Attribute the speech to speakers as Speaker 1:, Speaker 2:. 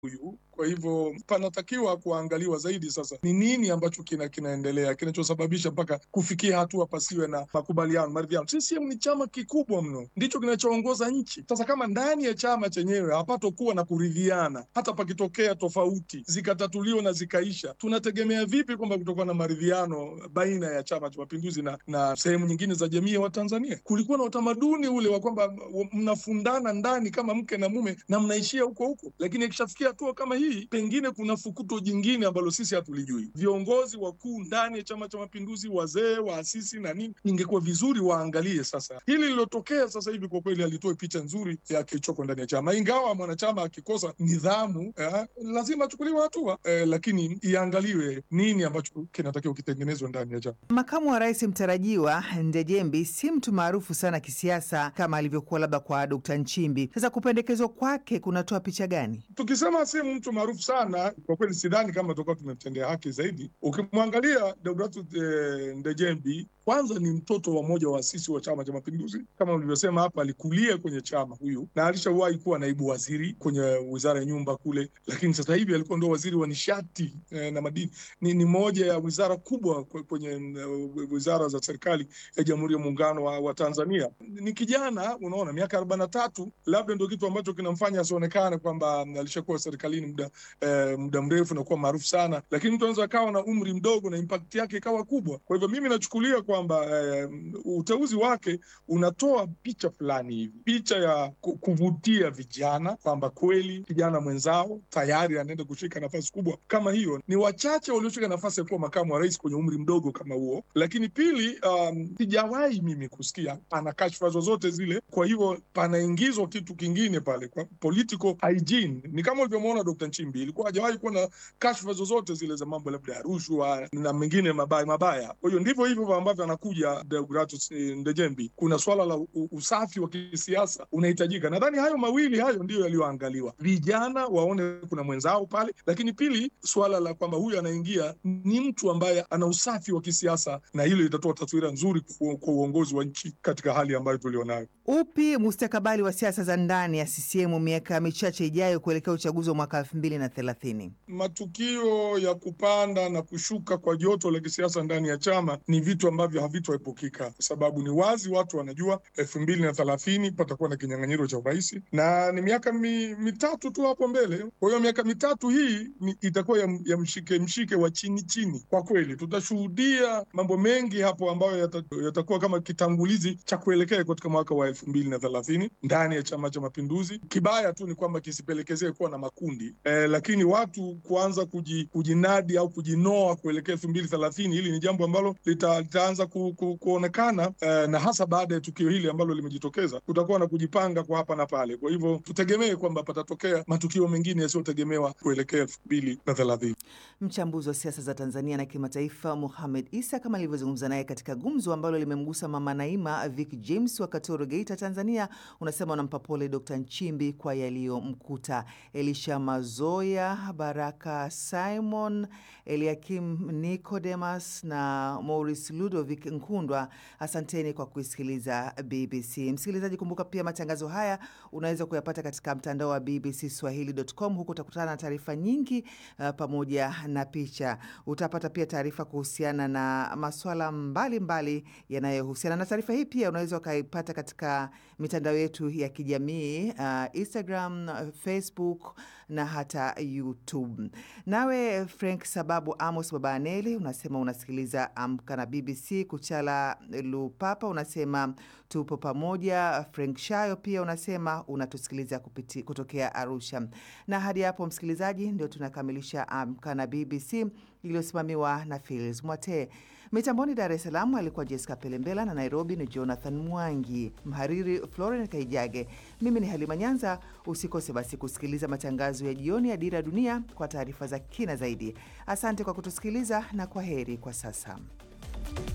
Speaker 1: huyu. Kwa hivyo panatakiwa kuangaliwa zaidi sasa ni nini ambacho kina kinaendelea kinachosababisha mpaka kufikia hatua pasiwe na makubaliano, maridhiano. CCM ni chama kikubwa mno, ndicho kinachoongoza nchi. Sasa kama ndani ya chama chenyewe hapatokuwa na kuridhiana, hata pakitokea tofauti zikatatuliwa na zikaisha, tunategemea vipi kwamba kutakuwa na maridhiano baina ya Chama cha Mapinduzi na, na sehemu nyingine za jamii ya Watanzania? Kulikuwa na utamaduni ule wa kwamba mnafundana ndani kama mke na mume na mnaishia huko huko, lakini ikishafikia hatua kama hii, pengine kuna fukuto jingine ambalo sisi hatulijui. Viongozi wakuu ndani ya Chama cha Mapinduzi, wazee, waasisi na nini, ingekuwa vizuri waangalie sasa hili lilotokea sasa hivi. Kwa kweli alitoe picha nzuri ya kilichoko ndani ya chama, ingawa mwanachama akikosa nidhamu eh, lazima achukuliwe hatua eh, lakini iangaliwe nini ambacho kinatakiwa kitengenezwe ndani ya chama.
Speaker 2: Makamu wa rais mtarajiwa Ndejembi si mtu maarufu sana kisiasa kama alivyokuwa labda kwa Dkt. Nchimbi. Sasa kupendekezwa kwake kunatoa picha gani?
Speaker 1: Tukisema si mtu maarufu sana, kwa kweli sidhani kama tutakuwa tumemtendea haki zaidi. Ukimwangalia Deodatus eh, Ndejembi kwanza ni mtoto wa mmoja wa waasisi wa Chama cha Mapinduzi. Kama ulivyosema hapa, alikulia kwenye chama huyu na alishawahi kuwa naibu waziri kwenye wizara ya nyumba kule, lakini sasa hivi alikuwa ndo waziri wa nishati eh, na madini. Ni, ni moja ya wizara kubwa kwenye uh, wizara za serikali ya Jamhuri ya Muungano wa, wa Tanzania. Ni kijana, unaona miaka arobaini na tatu, labda ndo kitu ambacho kinamfanya asionekane kwamba alishakuwa serikalini muda eh, muda mrefu na kuwa maarufu sana, lakini mtu anaweza akawa na umri mdogo na impact yake ikawa kubwa. Kwa hivyo mimi nachukulia kwamba eh, uteuzi wake unatoa picha fulani hivi, picha ya kuvutia vijana kwamba kweli kijana mwenzao tayari anaenda kushika nafasi kubwa kama hiyo. Ni wachache walioshika nafasi ya kuwa makamu wa rais kwenye umri mdogo kama huo. Lakini pili, sijawahi um, mimi kusikia ana kashfa zozote zile. Kwa hivyo panaingizwa kitu kingine pale kwa political hygiene. Ni kama ulivyomwona Dkt. Nchimbi, ilikuwa hajawahi kuwa na kashfa zozote zile za mambo labda ya rushwa na mengine mabaya mabaya. Kwa hiyo ndivyo hivyo ambavyo anakuja Deodatus Ndejembi. Kuna swala la usafi wa kisiasa unahitajika. Nadhani hayo mawili hayo ndiyo yaliyoangaliwa, vijana waone kuna mwenzao pale, lakini pili, swala la kwamba huyu anaingia ni mtu ambaye ana usafi wa kisiasa, na hilo litatoa taswira nzuri kwa uongozi wa nchi katika hali ambayo tulionayo.
Speaker 2: Upi mustakabali wa siasa za ndani ya CCM miaka michache ijayo kuelekea uchaguzi wa mwaka elfu mbili na thelathini?
Speaker 1: Matukio ya kupanda na kushuka kwa joto la kisiasa ndani ya chama ni vitu ambavyo havitoepukika, kwa sababu ni wazi watu wanajua elfu mbili na thelathini patakuwa na kinyang'anyiro cha urais na ni miaka mi, mitatu tu hapo mbele. Kwa hiyo miaka mitatu hii ni, itakuwa ya, ya mshike mshike wa chini chini. Kwa kweli tutashuhudia mambo mengi hapo ambayo yatakuwa yata kama kitangulizi cha kuelekea katika mwaka wa elfu mbili na thelathini ndani ya Chama cha Mapinduzi. Kibaya tu ni kwamba kisipelekezee kuwa na makundi eh, lakini watu kuanza kuji, kujinadi au kujinoa kuelekea elfu mbili thelathini hili ni jambo ambalo lita, litaanza ku, ku, kuonekana eh, na hasa baada ya tukio hili ambalo limejitokeza, kutakuwa na kujipanga kwa hapa na pale. Kwa hivyo tutegemee kwamba patatokea matukio mengine yasiyotegemewa kuelekea elfu mbili na thelathini.
Speaker 2: Mchambuzi wa siasa za Tanzania na kimataifa Mohamed Isa kama alivyozungumza naye katika gumzo ambalo limemgusa Mama Naima Vic James wa Katoro, Geita, Tanzania, unasema unampa pole Dr. Nchimbi kwa yaliyomkuta. Elisha Mazoya, Baraka Simon, Eliakim Nicodemus na Maurice Ludovic Nkundwa, asanteni kwa kuisikiliza BBC. Msikilizaji, kumbuka pia matangazo haya unaweza kuyapata katika mtandao wa BBC Swahili.com. Huku utakutana na taarifa nyingi uh, pamoja na picha. Utapata pia taarifa kuhusiana na maswala mbalimbali yanayohusiana na taarifa hii. Pia unaweza ukaipata katika mitandao yetu ya kijamii uh, Instagram, Facebook na hata YouTube. Nawe Frank Sababu Amos Babaneli unasema unasikiliza Amka na BBC. Kuchala Lupapa unasema tupo pamoja. Frank Shayo pia unasema unatusikiliza kupiti, kutokea Arusha. Na hadi hapo msikilizaji, ndio tunakamilisha Amka na BBC iliyosimamiwa na Fils Mwate. Mitamboni Dar es Salaam alikuwa Jessica Pelembela na Nairobi ni Jonathan Mwangi, mhariri Floren Kaijage. Mimi ni Halima Nyanza. Usikose basi kusikiliza matangazo ya jioni ya Dira ya Dunia kwa taarifa za kina zaidi. Asante kwa kutusikiliza na kwa heri kwa sasa.